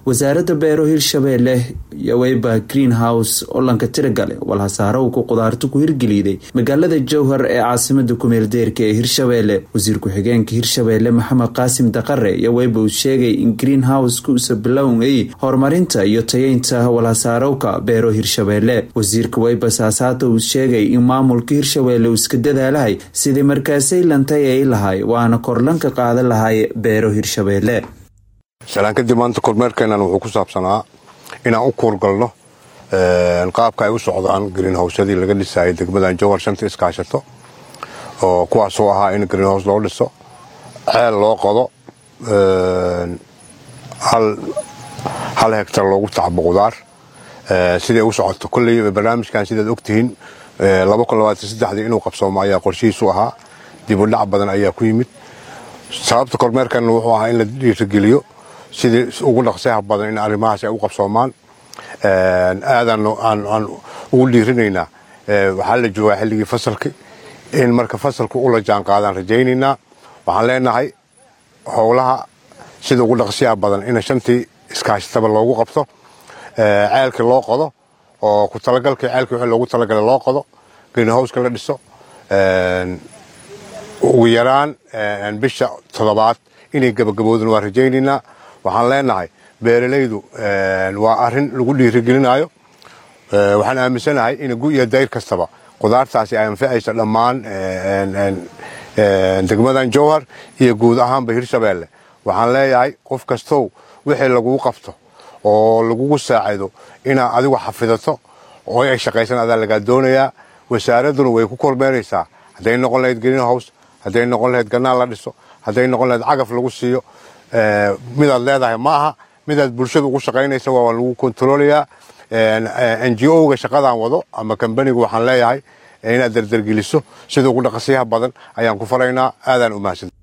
wasaaradda beero hirshabeelle iyo weyba greenhouse oo lanka tiragale walhasaarowka qudaarta ku hirgeliiday magaalada jowhar ee caasimada kumeeldeerka ee hirshabeelle wasiir ku-xigeenka hirshabeelle maxamed qaasim daqare iyo weyba uu sheegay in greenhouse-ka usa bilowngay horumarinta iyo tayeynta walhasaarowka beero hirshabeelle wasiirka weyba saasaata uu sheegay in maamulka hirshabeelle uu iska dadaalahay sidii markaasay lantay ay lahay waana korlanka qaadan lahay beero hirshabeelle salaan kadib maanta kormeerkeennan wuxuu ku saabsanaa inaan u kuurgalno qaabka ay u socdaan greenhowsyadii laga dhisayay degmadan jowhar shanta iskaashato oo kuwaasoo ahaa in greenhouse loo dhiso ceel loo qodo hal hegtar loogu tacbo qudaar siday u socoto kolley barnaamijkan sidaad ogtihiin inuu qabsoomo ayaa qorshihiisu ahaa dibudhac badan ayaa ku yimid sababta kormeerkan wuxuu ahaa in la dhiirigeliyo sidii ugu dhaqsaha badan in arrimahaas ay u qabsoomaan aadaan aan ugu dhiirinaynaa waxaa la joogaa xilligii fasalki in marka fasalku ula jaan qaadaan rajaynaynaa waxaan leenahay howlaha sida ugu dhaqsiyaha badan in shantii iskaashataba loogu qabto ceelkii loo qodo oo ku talagalkii ceelkii wixii loogu talagalay loo qodo greenhowska la dhiso ugu yaraan bisha toddobaad inay gabagaboodin waa rajaynaynaa waxaan leenahay beeralaydu waa arin lagu dhiirigelinayo waxaan aaminsanahay in gu iyo dayr kastaba qudaartaasi ay anficayso dhammaan degmadan jowhar iyo guud ahaanba hirshabeelle waxaan leeyahay qof kastow wixii lagugu qabto oo lagugu saacido inaad adigu xafidato oo ay shaqaysan adaa lagaa doonayaa wasaaradduna way ku kormeeraysaa hadday noqon lahayd greenhouse hadday noqon lahayd ganaal la dhiso hadday noqon lahayd cagaf lagu siiyo midaad leedahay ma aha midaad bulshada ugu shaqaynaysa waa lagu kontroolayaa n g o-ga shaqadaan wado ama kambanigu waxaan leeyahay inaad dardargeliso sida ugu dhaqasiyaha badan ayaan ku faraynaa aadaan u mahadsan